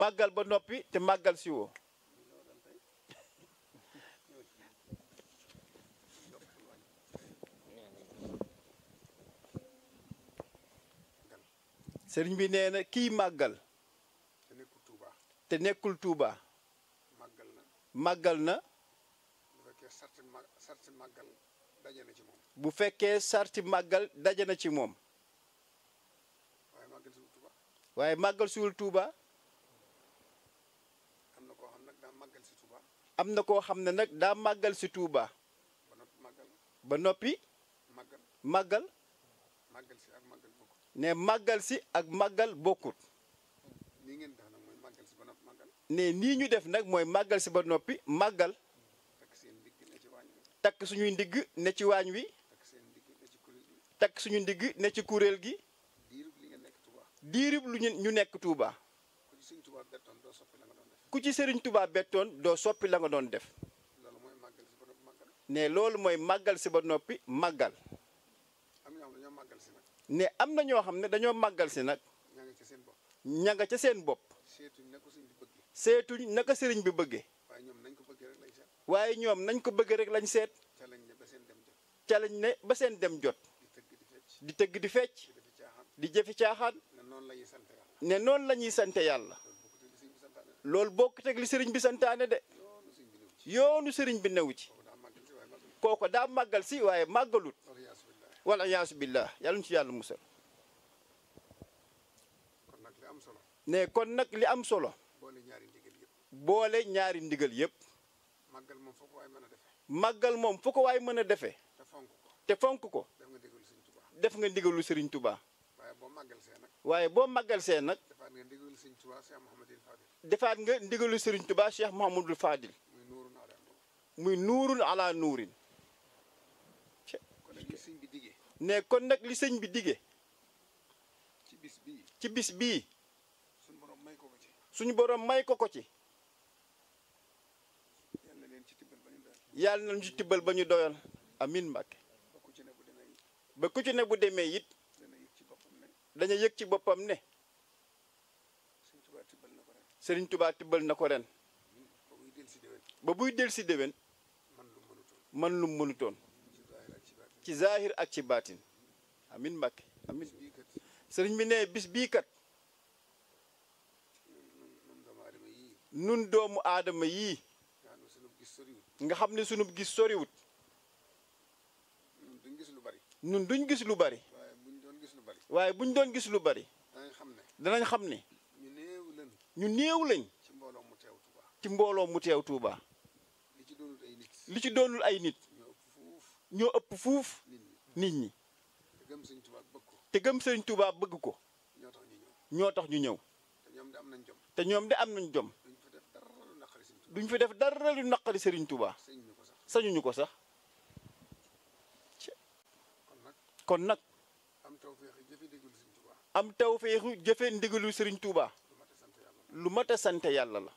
màggal ba noppi te màggal si woo sëriñ bi nee na kii màggal te nekkul Touba te nekkul Touba màggal na màggal na bu fekkee sarti ma sarti màggal daje na ci moom bu fekkee sarti màggal daje na ci moom waaye màggal si Touba waaye màggal siwul Touba am na koo xam nag daa màggal si Touba am na koo xam ne nag daa màggal si Touba ba noppi màggal ba noppi màggal màggal màggal si ak màggal bokk ne màggal si ak màggal bokkut nii ngeen def nag mooy màggal si ba noppi màggal ne nii ñu def nag mooy màggal si ba noppi màggal takk seen ndigg ne ci waañ wi takk suñuy ndigg ne ci waañ wi takk seen ndigg ne ci kuréel gi takk suñu ndigg ne ci kuréel gi diirub li nga nekk Touba diirib lu ñu ñu nekk Touba ku ci sëñ Touba bettoon doo soppi la nga doon def ku ci sëriñ Touba bettoon doo soppi la nga doon def loolu mooy màggal si ba noppi màggal ne loolu mooy màggal si ba noppi màggal am na ñoo xam ne dañoo màggal si nag ne am na ñoo xam ne dañoo màggal si nag ñaa ngi ci seen bopp ña nga ca seen bopp seetuñ ne ko sëñ bi bëgg seetuñ naka sëriñ bi bëggee waaye ñoom nañ ko bëggee rek lañ seet waaye ñoom nañ ko bëgg rek lañ seet ca lañ ne ba seen dem jot ca lañ ne ba seen dem jot di tëgg di fecc di tëgg di fecc di defi caaxaan di jëfi caaxaan ne noonu la ñuy sant yàlla ne noonu la ñuy sante yàlla loolu bokk te li sëñ bi santaane loolu bokk teg li sëriñ bi santaane de yoonu sëñ bi néew ci yoonu sëriñ bi newu ci kooku daa màggal si waaye màggal kooko daa màggal si waaye màggalut loolu yaasu billahi wala yaasu billah yàlla ñu ci yàlla musal kon nag li am solo ne kon nag li am solo boole ñaari ndigal yëpp boole ñaari ndigal yépp màggal moom foofu waaye mën a defee màggal moom fu ko waay mën a defee te fonk ko te fonk ko def nga déglu sëñ Tuubaa def nga ndigalu sëriñ Touba waaye boo màggal see nag waaye boo màggal see nag defaat nga déglu sëñ Tuubaa Cheikh Mouhamadul Fadil defaat nga ndigalu sëriñ Touba Cheikh Mouhamadul Fadil muy nuuru naa daan boobu muy nuurun ala nuurin kon nag li sëñ bi diggee ne kon nag li sëñ bi dige ci bis bii ci bis bii suñu borom may ko ko ci suñu borom may ko ko ci yàlla leen ci tibbal ba ñu doon yàlla nañu ci tibbal ba ñu doyal amin Mbàkke ba ku ci ne bu demee ba ku ci ne bu demee it dana yëg ci boppam ne daña yëg ci boppam ne sëñ Tuubaa tibbal na ko ren sëriñ Touba tibbal na ko ren ba muy del si déwén ba buy del si déwén man lu mënutoon man lu mu mënutoon ci zaahir ak ci zaahir ak ci ci baatin baatin amin Mbàkke amin bis bii kat sëriñ bi ne bis bii kat nun nun doomu aadama yii nun doomu aadama yii nga xam ne sunu gis soriwul nga xam ne sunu gis soriwut nun duñ gis lu bari nun duñ gis lu bari waaye buñ doon gis lu bari waaye buñ doon gis lu bari danañ xam ne danañ xam ne ñu néew lan ñu néew lañ ci mbooloo mu teew Tuubaa ci mbooloo mu teew Touba li ci doonul ay nit li ci doonul ay nit ñoo ëpp fuuf ñoo ëpp fuuf nit ñi nit ñi te gëm sëñ Tuubaa bëgg ko te gëm sëriñ Touba bëgg ko ñoo tax ñu ñëw ñoo tax ñu ñëw te ñoom de am nañ jom te ñoom de am nañ jom duñ fa def dara lu naqari sëñ Tuubaa duñ fi def dara lu naqari sëriñ Touba sëñ ñu ko sax sañuñu ko sax kon nag kon nag am tawfeex yi jëfe déglu sëñ Tuubaa am tawfeexu jëfe ndigalu sëriñ Touba lu mat a sant lu mat a sant yàlla yàlla la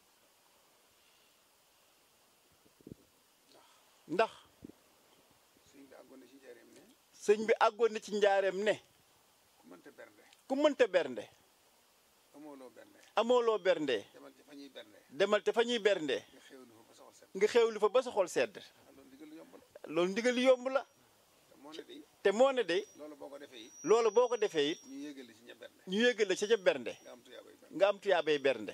ndax sëñ bi àggoon na ci njaareem ne sëñ bi àggoon na ci njaareem ne ku mënta bernde ku mënta bernde amooloo bernde amooloo bernde demal ci fa ñuy bernde demal te fa ñuy bernde nga xéwlu fa ba soxal set nga xewlu fa ba sa xol sedd ah loolu ndigal lu yomb la loolu ndigal yomb la te moo ne day te moo ne de loolu boo ko defee it loolu boo ko defee it ñu yégal la ci ña bernde ñu yëgal la ca ca bernde nga am tuyaabay bernde nga am tuyaabay bernde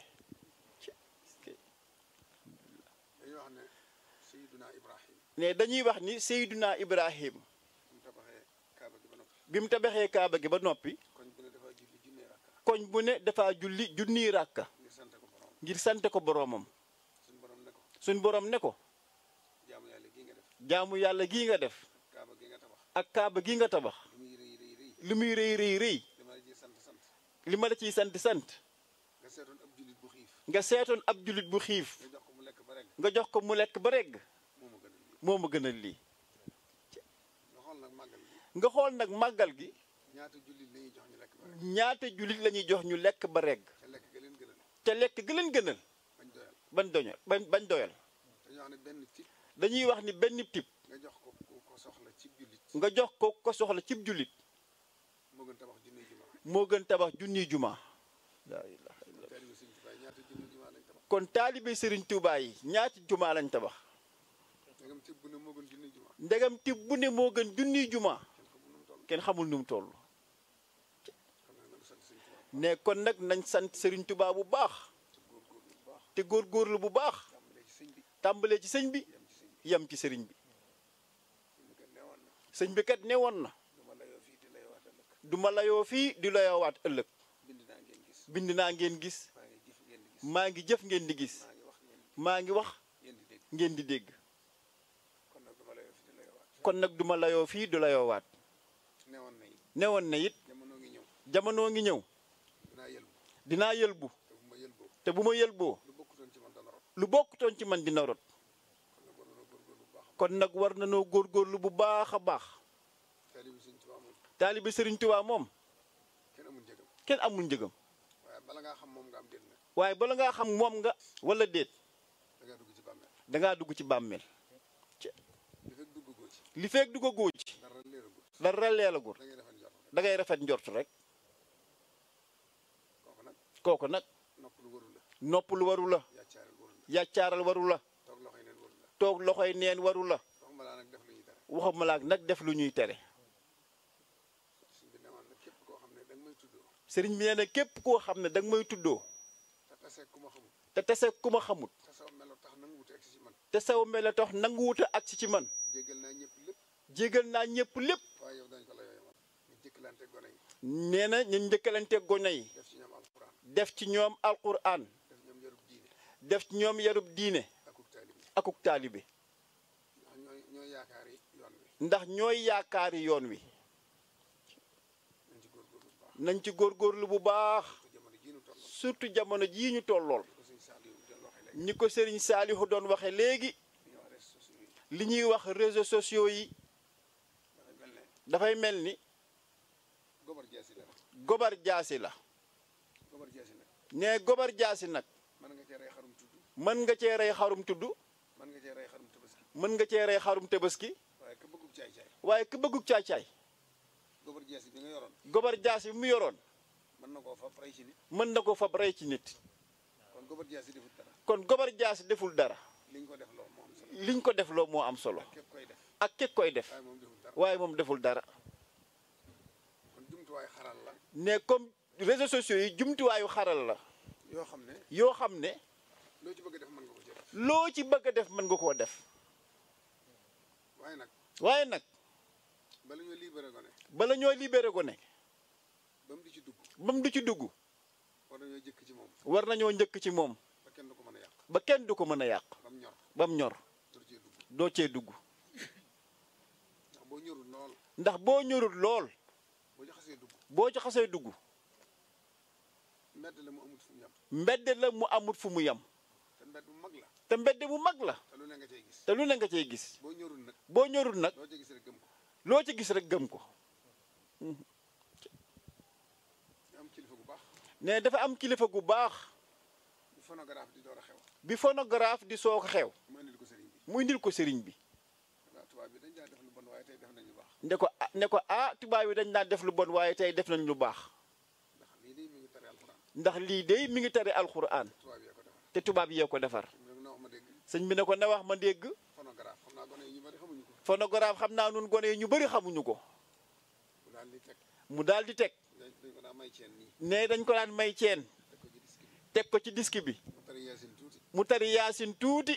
dañuy wax ne Sayyiduna Ibrahim ne dañuy wax ni Seyduna Ibrahim mu tabaxee Kaaba gi ba noppi bi mu tabaxee kaaba gi ba noppi koñ bu ne dafa julli junne rakka koñ bu ne dafa julli junniy ràkka ngir sant ko borom ngir sante ko boroomam suñu borom ne ko suñ boroom ne ko jaamu yàlla gii nga def jaamu yàlla gii nga def Kaaba gi nga tabax ak kaaba gi nga tabax lu muy rëy rëy rëy li muy rëy rëy rëy dama la ji sant sant li ma la ciy sant sant nga seetoon ab jullit bu xiif nga seetoon ab jullit bu xiif nga jox ko mu lekk ba rek nga jox ko mu lekk ba regg moo ma gënal moo ma gënal lii lii nga xool nag màggal gi nga xool nag màggal gi ñaata jullit la ñuy jox ñu lekk ba rek ñaata jullit la ñuy jox ñu lekk ba regg te lekk ga leen gënal te lekk gi leen gënal bañ doyal bañ doñal bañ bañ doyal dañoo wax ne benn tip dañuy wax ni benn tip nga jox ko ku ko soxla ci jullit nga jox ko ko soxla cib jullit moo gën tabax junne jumaa moo gën tabax junniy juma laa ilaha illa taalibe Sëñ Tuubaa ñaata junni jumaa lañ tabax kon taalibe Serigne Touba yi ñaati jumaa lañ tabax ndegam tibb bu ne moo gën junni jumaa ndegam tibb bu ne moo gën junniy jumaa kenn xamul nu mu toll kenn xamul nu mu toll xam ne nag sant sëñ Tuubaa ne kon nag nañ sant Serigne Touba bu baax te góorgóorlu bu baax te góorgóorlu bu baax tàmbalee ci sëñ bi tàmbalee ci sëñ bi yem ci sëñ yem ci Serigne bi bi sëñ bi kat sëñ bi kat newoon na ne woon na duma layoo fii te layoo waat ëllëg du ma layoo fii di layoowaat ëllëg bind naa ngeen gis bind naa ngeen gis maa ngi jëf ngeen di gis maa ngi jëf ngeen di gis maa ngi wax maa ngeen ngi wax ngeen di dégg ngeen di dégg kon nag duma layoo fii te layoo waat kon nag du ma layoo fii du layoowaat newoon na it ne woon na it jamono ngi ñëw jamono ngi ñëw dinaa yëlbu dinaa yëlbu te bu ma yëlboo te bu ma yëlboo lu bokkutoon ci man dana rot lu bokkutoon ci man dina rot kon nag war na góorgóorlu bu baax kon nag war na noo góorgóorlu bu baax a baax taalibi sëñ Tuubaa moom taalibe Serigne Touba moom kenn amul njëgam kenn amul njëgam waaye bala ngaa xam moom nga am déet nag waaye bala ngaa xam moom nga wala déet da ngaa dugg ci bàmmeel dangaa dugg ci bàmmeel li fekk dugg goo ci li feek dugg a góo ci dara leeragul dara leelagul da ngay defal njort rek da ngay rafet njort rek kooku nag kooku nag nopp lu waru la nopp lu waru la yàccaaral waru la yàccaaral waru la toog loxoy neen waru la toog loxoy neen waru la waxuma laa nag def lu ñuy tere waxuma laak nag def lu ñuy tere suñ bi newoon nag képp koo xam ne da nga may tuddoo sëriñ bi nee na képp koo xam ne danga may tuddoo te tasee ku ma xamul te tese ku ma xamut te saw melo tax nangu wute egsi ci man te saw mele tax nangu wuta agsi ci man jéggal naa ñëpp lépp jégal naa ñëpp lépp waaye yow dañ ko la yooyu man ñu jëkkalante gone yi nee na ñu njëkkalante gone yi def ci ñoom alxuraan def ci ñoom alquran def ñoom yarub diine def ci ñoom yarub diine akuk taalibi akuk taalibe ndax ñooy ñooy yaakaar yi yoon wi ndax ñooy yaakaari yoon wi nañ ci góorgóorlu bu baax nañ ci góorgóorlu bu baax te jamono jii nu toll surtout jamono jii ñu tollool ko sëñ Saliou del waxee léegi ni ko sëriñ Saalihu doon waxe léegi li ñuy wax réseaux sociaux yi li ñuy wax réseaux sociaux yi dafay mel ne dafay mel ni gobar jaasi la rek gobar jaasi la gobar jaasi nag ne gobar jaasi nag mën nga cee rey xarum tudd mën nga cee rey xarum tudd mën nga cee rey xarum tabaski mën nga cee rey xarum tabaski waaye ka bëggub caay-caay waaye ku bëggug caay-caay gobar jaasi bi nga yoroon gobar jaasi bi mu yoroon mën na koo fab rey ci nit mën na ko fab rey ci nit kon gobar jaasi defut dara kon gobar jaasi deful dara liñ ko def loo moo am solo liñ ko def loo moo am solo képp koy def ak képp koy def waaye moom deful dara waaye moom deful dara kon jumtuwaay xaral la ne comme réseaux sociaux yi jumtuwaayu xaral la yoo xam ne yoo xam ne loo ci bëgg a def mën nga ko ci def loo ci bëgg a def mën nga koo def waaye nag waaye nag bala ñoo libéré gone bala ñoo libéré ko ne ba mu di ci dugg ba mu du ci dugg war nañoo jëkk ci moom war nañoo njëkk ci moom ba kenn du ko mën a yàq ba kenn du ko mën a yàq ba mu ñor ba mu ñor dur cee dugg doo cee dugg ndax boo ñorul lool ndax boo ñorul lool boo ci xasee dugg boo ci xasee dugg mbedd la mu amut fu mu yem mbedd la mu amut fu mu yem te mbedd bu mag la te mbedd mu mag la te lu ne nga cay gis te lu ne nga cay gis boo ñorul nag boo ñorul nag loo ca gis rek gëm ko loo ci gis rek gëm ko ñu am kilifa gu baax ne dafa am kilifa gu baax bu phonographe di door a xew bi phonographe di soog a xew mu indil ko sëriñ bi mu indil ko sëriñ bi waaw tubaab bi dañ daa def lu bon waaye tey def nañ lu baax ne ko ah ne ko ah tubaab yi dañ daan def lu bon waaye tey def nañ lu baax ndax lii de mi ngi tere alxuraan ndax lii de mi ngi tari alxuraan tubaab yee ko defar te tubaab yee ko defar mu ne na wax ma dégg sëñ bi ne ko na wax ma dégg phonographe xam naa gone yi ñu bari xamuñu ko phonographe xam naa nun gone yi ñu bëri xamuñu ko mu daal di teg mu daal di teg dañ dañ ko daa may ceen nii ne dañ ko daan may ceen teg ko ci disque bi teg ko ci disque bi mu tari yaasin tuuti mu tari yaasin tuuti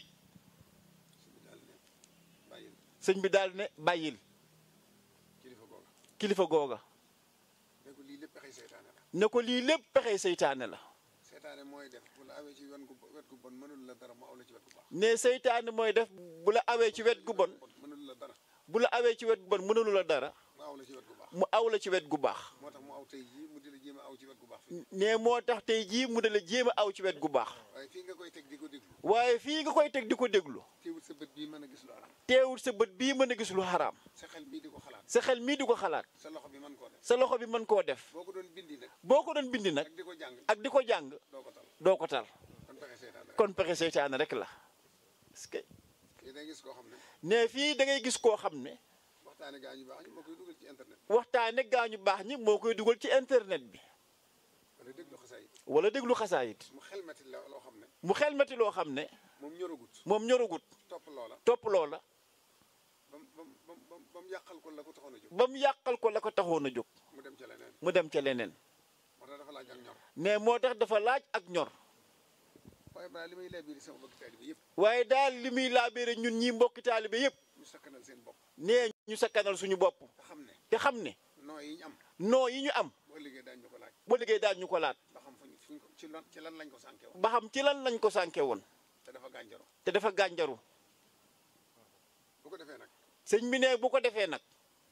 suñu daal sëñ bi daal ne bàyyil ne bàyyil kilifa googa kilifa googa ne ko lii lépp pexey seytaane la ne ko lii lépp pexe seytaane la seytaane mooy def bu la awee ci wen gu wet gu bon mënul la dara mu aw la ci wet gu baax ne seytaane mooy def bu la awee ci wet gu bon mënul la dara bu la awee ci wet gu bon mënalu la dara mu aw la ci wet gu baax mu aw la ci wet gu baax moo tax mu aw tey jii mu di la jéem a aw ci wet gu baax fii ne moo tax tey jii mu dala jéem a aw ci wet gu baax waaye fii nga koy teg di ko déglu waaye fii nga koy teg di ko déglu teewul sa bët bii mën a gis lu aram teewul sa bët bii mën a gis lu xaraam sa xel bii di ko xalaat sa xel mii di ko xalaat sa loxo bi mën koo def sa loxo bi mën koo def boo ko doon bindi nag boo ko doon bindi nag ak di ko jàng ak di ko jàng doo ko tal doo ko tal kon pexe seytaane rek kon pexe seytaane rek la parce que fii day gis koo xam ne ne fii da ngay gis koo xam ne waxtaane gaa ñu baax ñu moo koy dugal ci internet waxtaane gaa ñu baax ñi moo koy dugal ci internet bi ba wala déglu xasaay wala déglu xasaayit mu xelmati la loo xam ne mu xelmati loo xam ne moom ñoragut moom ñoragut topp loola topp loola ba mu ba mu ba mu ba mu yàqal ko la ko taxoon a jóg ba mu yàqal ko la ko taxoon a jóg mu dem ca leneen mu dem ca leneen moo tax dafa laaj ak ñor ne moo tax dafa laaj ak ñor waaye balaa li may laabiri sama bëgg taalibe yëpp waaye daal li muy laabéere ñun ñi mbokki taalibe yépp ñu sakkanal seen bopp nee ñu sakkanal suñu bopp te xam ne te xam ne noo yi ñu am noo yi ñu am boo liggéey daañu ñu ko laaj ba liggéey daal ñu ko laat ba xam fuñ fuñ ko ci lan ci lan lañ ko sànke woon ba xam ci lan lañ ko sànke woon te dafa gànjaro te dafa gànjaru bu ko defee nag sëñ bi ne bu ko defee nag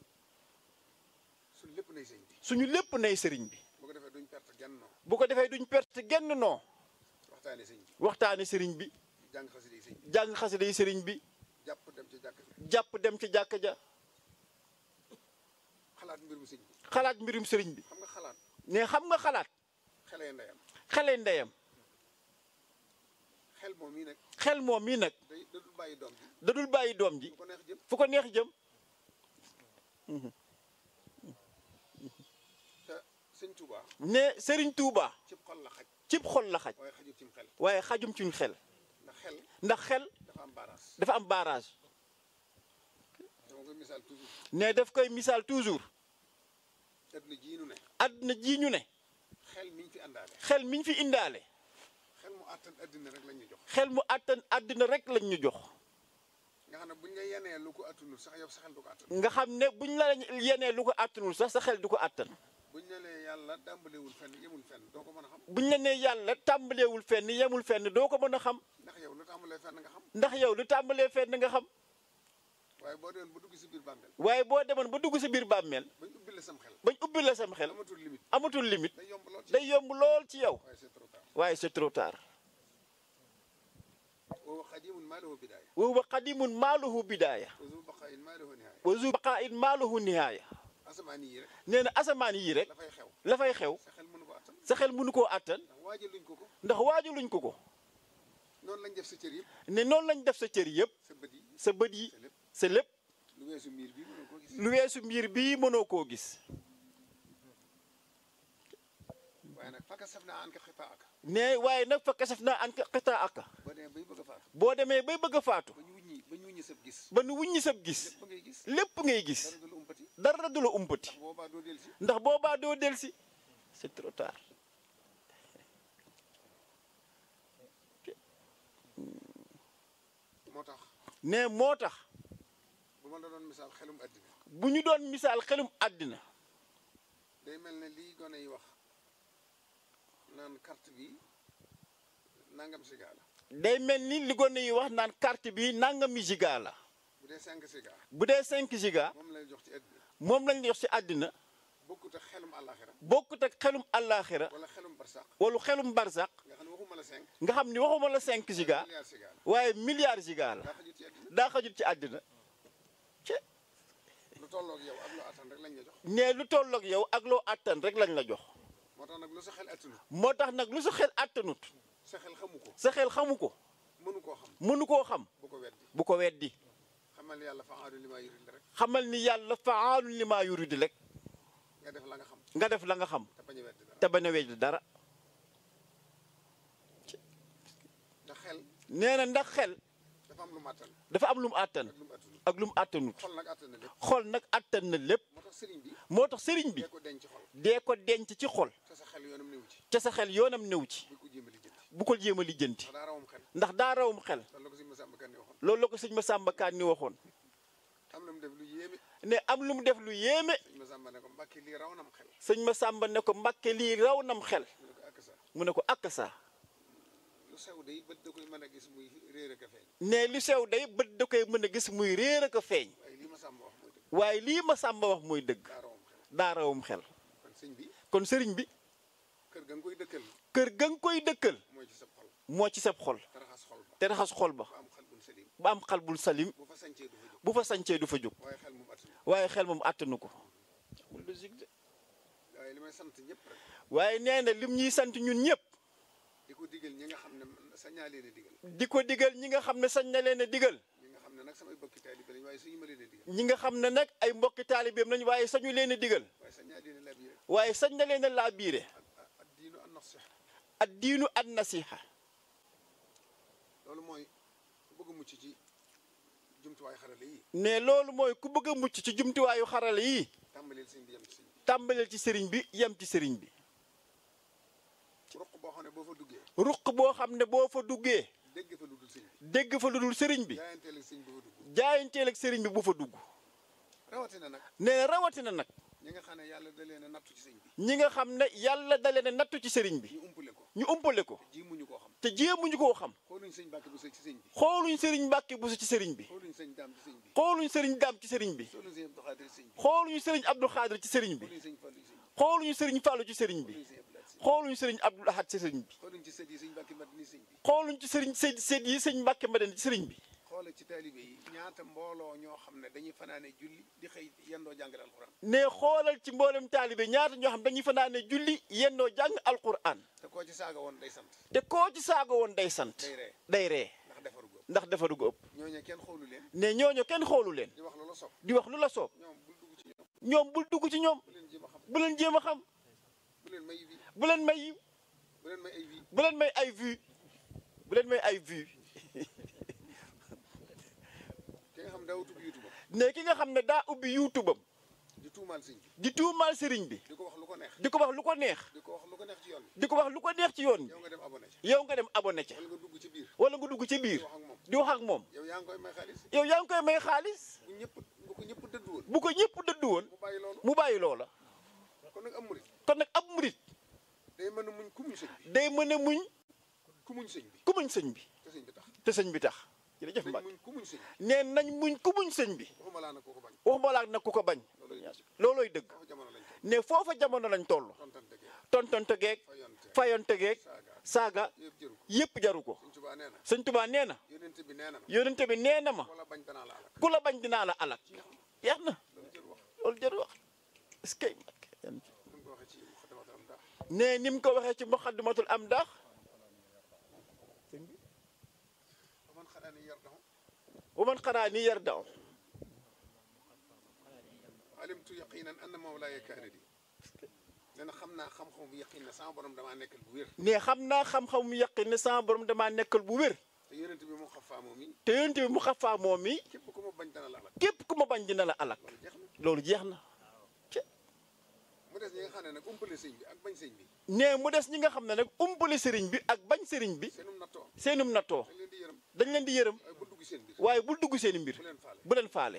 suñ lépp nay sëñ bi suñu lépp nay sëriñ bi bu ko defee duñ perte genn noo bu ko defee duñ perte genn noo waxtaane sëñ bi waxtaane sëriñ bi jàng xasida yi sëñ bi jàng xasida yi sëriñ bi jàpp dem ci jàkk ji jàpp dem ci jàkka ja xalaat mbirum sëñ bi xalaat mbirum sëriñ bi xam nga xalaat ne xam nga xalaat xelee ndeyam xele ndeyam xel moom mii nag xel moom mii nag day da dul bàyyi doom ji da dul bàyyi doom ji bu ko neex jëm fu ko neex jëm te sëñ Touba ne sëriñ Touba cib xol la xaj cib xol la xaj waaye xajul cim xel waaye xajum ci xel ndax xel ndax xel dafa am baaraas dafa am barrage dama koy misaal toujours ne daf koy misaal toujours adduna jii nu ne àdduna ji ñu ne xel miñ fi àndaale xel miñ fi indaale xel mu àttan adduna rek lañ ñu jox xel mu àttan àdduna rek lañ ñu jox nga xam ne buñ la yenee lu ko attunul sax yow sa xel du ko attan nga xam ne buñ la yenee lu ko àttanul sax sa xel du ko àttan buñ la nee yàlla dàmbalewul fenn yemul fenn doo ko mën a xam buñ la nee yàlla tàmbaleewul fenn yemul fenn doo ko mën a xam ndax yow lu tàmbalee fenn nga xam ndax yow lu tàmbalee fenn nga xam waaye boo demoon ba dugg si biir bàmmeel waaye boo demoon ba dugg sa biir bàmmeel bañ ubbi la sam xel bañ ubbi la sam xel amatul limite amatul limite day yomb lool ci day yomb lool ci yow waaye c'est trop tard waaye c'est trop tard wa xadimun maa lahu bidaaya wa huwa qadimun maaluhu bidaaya wa zu baqaayin maa lahu nihaaya wa zu baqaa'in maaluhu nihaaya asamaan yi rek nee na asamaan yii rek la fay xew la fay xew sa xel mënu ko attan sa xel mënu koo àttan ndax waajaluñ ko ko ndax waajaluñ ko ko noonu lañ def sa cër yëpp ne noonu lañ def sa cër yëpp sa bët yi sa bët yi sa lépp sa lépp lu weesu miir bi mënu ko gis lu weesu mbir bii mënoo koo gis waaye nag fakka saf naa an ka xitaa ak ne waaye nag fa kasaf naa an xitaa aka boo demee bay bëgg a faatu boo demee bay bëgg a faatu ba ñu wuññi ba ñu wuññi sab gis ba nu wuññi sab gis lépp ngay gis lépp ngay gis dara du la umpati dara du la umpati ndax boobaa doo del si ndax boobaa doo delsi c'est trop tard moo tax ne moo tax bu ma la doon misaal xelum àddina bu ñu doon misaal xelum àddina day mel ne lii gone yi wax naan carte bi nangam siga la day mel ni li gone yi wax naan carte bi nangami giga la bu dee 5 siga bu dee 5 giga moom lay jox ci àddina moom lañ jox ci àddina bokkut ak xelum àllaaxira bokkut ak xelum àllaaxira wala xelum barsaq wala xelum barzak nga xam ne waxuma la 5 nga xam ni waxuma la 5 giga milliard siga la waaye milliard giga la daa xajut ci àddina daa xajul ci àddina ci lu tolloog yow ak lu attan rek lañ la jox ne lu tolloog yow ak loo àttan rek lañ la jox moo tax nag lu sa xel attanut moo tax nag lu sa xel àttanut sa xel xamu ko sa xel xamu ko mënu koo xam mënu koo xam bu ko weddi bu ko weddi xamal yàlla fa aadu li maa yurid rek xamal ni yàlla faalun li maa yuridi rek nga def la nga xam nga def la nga xam te bañ a weddi dara te bañ a weddi dara ndax xel nee na ndax xel dafa am lu mu attan dafa am lu mu àttan ak lu mu attanut ak lu mu àttanut xol nag attan na lépp xol nag àttan na lépp moo tax sëriñ bi moo tax sëriñ bi dee ko denc xol dee ko denc ci xol te sa xel yoonam néew ci te sa xel yoonam néew ci bu ko jéem a lijjanti bu ko jéem a lijjanti ndax daa rawam xel ndax daa rawum xel loolu la ko si Masamba Kan ni waxoon loolu la ko sëñ ma sàmba kaan ni waxoon am na mu def lu yéeme ne am lu mu def lu yéeme sëñ Masamba ne ko mbàkki lii raw nam xel sëñ ma sàmba ne ko mbàkke lii raw nam xel mu ne ko ak mu ne ko sa ak sa lu sew day bët da koy mën a gis muy réer ak a feeñ ne lu sew day bët da koy mën a gis muy réer ak a feeñ waaye lii Masamba wax mooy dëgg waaye lii ma sàmba wax mooy dëgg daa rawam xel daa rawum xel kon sëñ bi kon sëriñ bi kër ga nga koy dëkkal kër ga nga koy dëkkal mooy ci sa xol moo ci sab xol te raxas xol ba te raxas xol ba ba am xel bun salim ba am xal bul salim bu fa sañcee du fa jóg bu fa sancee du fa jóg waaye xel moom attanu waaye xel moom àttanu ko waaye li may sant ñëpp rek waaye nee na lim ñuy sant ñun ñëpp di ko digal ñi nga xam ne sañaa leen a digal di ko digal ñi nga xam ne sañ na leen a digal ñi nga xam ne nag samay bokki taalibe lañ waaye suñu ma leen a digal ñi nga xam ne nag ay mbokki taalibeem nañ waaye sañu leen a digal waaye sañaa leen a laabire waaye sañ na leen a laa biire ak ak diinu an nasiha ad diinu an nasiha loolu mooy ku bëgg a mucc ci jumtuwaay xarale yi ne loolu mooy ku bëgg a mucc ci jumtuwaayu xarala yi tàmbaleel sëñ bi yem ci sëñ bi tàmbaleel ci sëriñ bi yem ci sëriñ bi ruq boo xam ne boo fa duggee ruq boo xam ne boo fa duggee dégg fa lu dul sëñ bi dégg fa lu dul sëriñ bi jaayanteel ak sëñ bi fa dugg jaayanteel ak sëriñ bi bu fa dugg rawatina nag nee na rawatina nag ñi nga xam ne yàlla da leen a nattu ci sëñ bi ñi nga xam ne yàlla da leen a nattu ci sëriñ bi ñu umpale ko ñu umpale ko ji muñu koo xam te jéemuñu koo xam xooluñ sëñ Mbàkke bu sëy ci sëñ bi xooluñ sëriñ Mbàkke bu ci sëriñ bi xooluñ sëñ daam ci sëñ bi xooluñ sëriñ daam ci sëriñ bi xooluñ sëñ Abdou Xaadir ci sëñ bi xooluñu sëriñ Abdou Xaadir ci sëriñ bi xooluñ sëñ Fallu ci sëñ bi xooluñu sëriñ Fàllu ci sëriñ bi xooluñ sëñ xooluñu sëriñ Abdou Lahad ci Abdou Ahad ci sëriñ bi xooluñ ci sët yi sëñ Mbàkke Madina sëñ bi xooluñ ci sëriñ sëñ sëñ yi sëñ Mbàkke Madina ci sëriñ bi xoola ci taalibe yi ñaata mbooloo ñoo xam ne dañuy fanaane julli di xëy yendoo jàngale alxuraan ne xoolal ci mboolem taalibe ñaata ñoo xam dañuy fanaane julli yendoo jàng alquran te koo ci saaga woon day sant te koo ci saaga woon day sant day ree day ree ndax defaru góob ndax defaru ko ëpp ñooñu kenn xoolu leen ne ñooñu kenn xoolu leen di wax loola sopp di wax lu la soob ñoom bul dugg ci ñoom ñoom bul dugg ci ñoom bu leen jéem a xam bu leen jéem a xam bu leen may vie bu leen may yiw bu leen may ay vie bu leen may ay vue bu leen may ay vue ki nga xam daa utub youtube ne ki nga xam ne daa ubbi youtube am di tuumaal sëñ bi di tuumaal sëriñ bi di ko wax lu ko neex di ko wax lu ko neex di ko wax lu ko neex ci yoon di ko wax lu ko neex ci yoon bi yow nga dem abonné ci bi yow nga dem abonné ca wala nga dugg ci biir wala nga dugg ci biir di wax ak moom di wax ak moom yow yaa ngi koy may xaalis yow yaa ngi koy may xaalis bu ñëpp bu ko ñëpp dëddu woon bu ko ñëpp dëddu woon mu bàyyi loolu mu bàyyi loola kon nag am murit kon nag ab murit day mën a muñ ku muñ sëñ bi day mën a muñ ku muñ sëñ bi ku muñ sëñ bi te sëñ bi tax te sëñ bi tax jërëjëf dañ Mbacke muñ ku muñ sëñ bi nee nañ muñ ku muñ sëñ bi waxuma laa nag koo ko bañ waxuma laa nag ku ko bañ loolooy dëgg foofu jamono lañ ko ne foofa jamono lañ toll tontante ge tontonte geeg fayonte fayonte geeg saaga saaga yëpp jëru ko yépp jaru ko sëñ Tuubaa nee na sëñ Tuubaa nee na yonent bi nee na ma yónente bi nee na ma wala bañ danaa la alak ku la bañ dinaa la alak yeex na loolu jëru wax loolu jaru wax est-ce que Mbacke ni mu ko waxee ci muxaddamatul am daa ne ni mu ko waxee ci muxaddamatul am daax man xanaa ni yar daxu wa man xanaa ni yar daw alimtu yaqinan anna mawlaaya kaana di nee na xam naa xam-xam bu yaqin ne sama borom damaa nekkal bu wér ne xam naa xam-xam mu yaqin ne sama borom damaa nekkal bu wér te yonent bi moo xafaa moom mi te yónente bi mu xafaa moom mi képp ku ma bañ dana la alak képp ku ma bañ dina la alak loolu jeex loolu jeex na na mu des ñi nga xam ne nag umpale sëñ bi ak bañ sëñ bi ne mu des ñi nga xam ne nag umpale sëriñ bi ak bañ sëriñ bi seenum nattoo seenum nattoo dañ leen di yërëm dañ leen di yërëm waaye bu dugg seen biir waaye bul dugg seeni mbir bu leen faale bu leen faale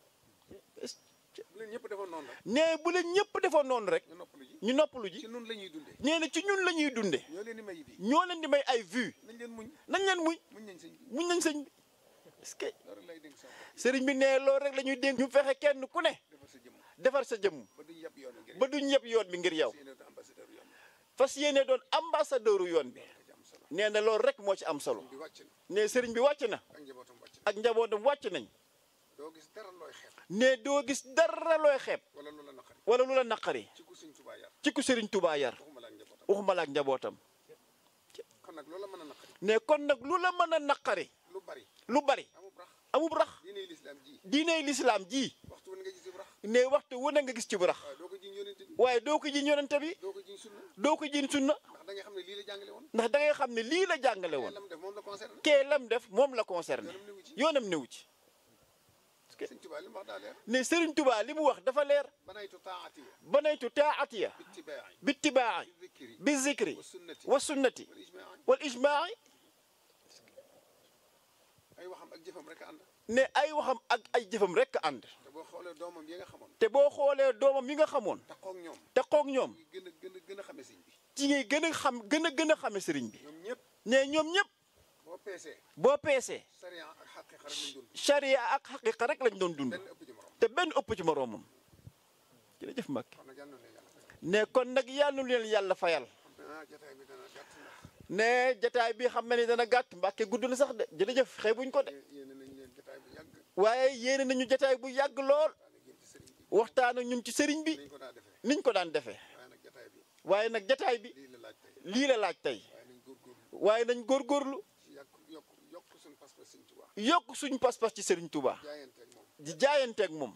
bu leen ñëpp defoon noonu rek ne bu leen ñëpp defoon noonu rek ñu noppalu ji ñu noppalu ji ci nun la ñuy dundee nee na ci ñun la ñuy dunde ñoo leen di may bi ñoo leen di may ay vue nañ leen muñ nañ leen muñ muñ nañ sëñ bi muñ nañ sëñ bi est-ce que loolu rek lay dénk sama bopp sëriñ bi ne loolu rek la ñuy dénk ñu fexe kenn ku ne defar sa jëmm defar sa jëmm ba duñ yàpp yoon wi ngir ba duñ ñëpp yoon bi ngir yow seen ambassadeur yoon fas yéene doon ambassadeuru yoon bi ci am solo nee na loolu rek moo ci am solo bi wàcc na ne sëriñ bi wàcc na ak njabootam wàcc na ak njabootam wàcc nañ doo gis dara looy xeeb ne doo gis dara looy xeeb wala lu la naqari wala lu la naqari ci ku sëñ Tuubaa yar ci ku sëriñ Tuubaa yar waxuma la ak njabootam waxuma la ak njabootam kon nag loola mën a naqari ne kon nag lu la mën a naqari lu bari lu bari amul rax amub rax diine lislaam ji diiney lislaam ji waxtu wu ne nga gis bu rax ne waxtu wu ne nga gis ci bu rax waaye doo ko jiñ yonent bi waaye doo ko jiñ yonente bi doo ko jiñ sunna doo ko jiñ sunna ndax da nga xam ne lii la jàngale woon ndax da ngay xam ne lii la jàngale woon lam def moom la concerné kee lam def moom la concerné yoonam newu ci yoonam newu ci sëñ Tuubaa li mu wax daa leer ne Sëriñ Tuubaa li mu wax dafa leer banaytu taatiya banaytu taatiya bittibaa'i bittibaa'i bi dhikri bi zikri wa sunnati wa sunnati wal ijmaa'i wal ijmaa'i ay waxam ak jëfam rek a ànd ne ay waxam ak ay jëfam rekk ànd te boo xoolee doomam yi nga xamoon te boo xoolee doomam yi nga xamoon taxoog ñoom te xoog ñoom ngi gën a gën a gën a xame sëñ bi ci ngay gën a xam gën a gën a xame sëriñ bi ñoom ñëpp ne ñoom ñëpp boo peesee boo peesee sariya ak xaqiqa rek lañ doon charia ak xaqiqa rek lañ doon dund benn ëpp ci morom te benn ëpp ci moroomam jërëjëf Mbacke kon nag yàlla na leen yàlla fay ne kon nag yàlla nu leen yàlla fayal ah jotaay bi dana gàtt ndax ne jataay bi xam na ni dana gàtt Mbacke gudd na sax de jërëjëf xeebuñ ko de yéene nañ leen jotaay bu yàgg waaye yéene nañu jataay bu yàgg lool daana génn ci sëriñ bi waxtaan ak ñun ci sëriñ bi nañ ko daa defee niñ ko daan defee waaye nag jotaay bi waaye nag jataay bi lii la laaj tey lii la laaj tey waaye nañ waaye nañ góorgóorlu góorgóorlu ci yàgg yokk yokk suñu pas-pas sëñ Tuubaa yokk suñu pas-pas ci sëriñ Touba jaayanteeg moom di jaayanteeg moom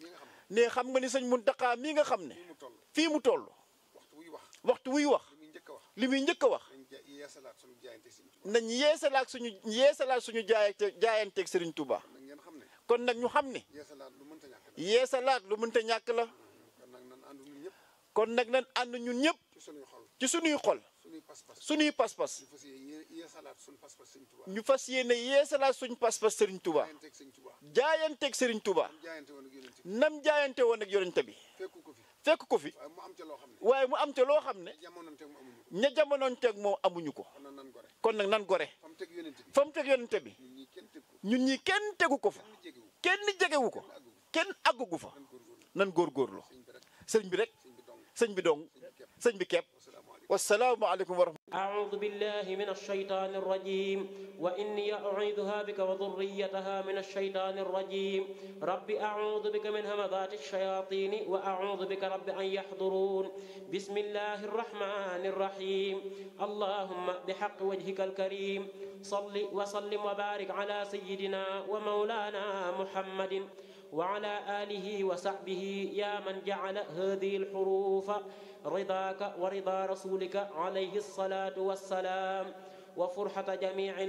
xam nga sëñ Muntaxaa mi nga xam ne xam nga ni sëñ Muntaxa mii nga xam ne ne fii mu toll fii mu toll waxtu wuy wax waxtu wuy wax li muy njëkk a wax nañ ja yeesalaat suñu jaayante Sëriñ Tuubaa nañ yeesalaat suñu yeesalaat suñu jaayante jaayanteeg Serigne Touba nag ngeen xam ne kon nag ñu xam ne yeesalaat lu mënta ñàkk la yeesalaat lu mënta ñàkk la kon nag nan ànd ñun ñëpp kon nag nañ ànd ñun ñëpp ci suñuy xol ci suñuy xol suñuy pas-pas suñuy pas-pas ñu fas yéene yeesalaat suñu pas-pas Sëriñ Tuubaa ñu fas yéene yeesalaat suñu pas-pas Serigne Touba jaayanteeg Sëriñ Tuubaa jaayanteeg Serigne Touba am jaayante woon ak yonent bi nam jaayante woon ak yonente bi fekku ko fi fekk ko fi waaye mu am ca loo xam ne waaye mu am te loo xam ne jamononteeg mu amuñu ko ña jamonoonteeg moom amuñu ko kon nag nan gore kon nag nan gore fa mu teg yonent bi fa mu teg yonente bi ñun ñii kenn teg ko ñun ñi kenn tegu ko fa kenn jegewu kenn jegewu ko kenn àggu kenn àggugu fa nan góorgóorlu nan góorgóorlu sëñ bi rek sëñ bi rek sëñ bi dong sëñ bi dong sëñ bi képp sëñ bi kepp wasalaamaaleykum wasalaamu aleykum wa rahmatulah أعوذ بالله من الشيطان الرجيم وإني أعيذها بك وذريتها من الشيطان الرجيم رب أعوذ بك من همذات الشياطين وأعوذ بك رب أن يحضرون بسم الله الرحمن الرحيم اللهم بحق وجهك الكريم صل وسلم وبارك على سيدنا ومولانا محمد وعلى آله وصحبه يا من جعل هذه الحروف رضاك ورضا رسولك عليه الصلاة والسلام وفرحة جميع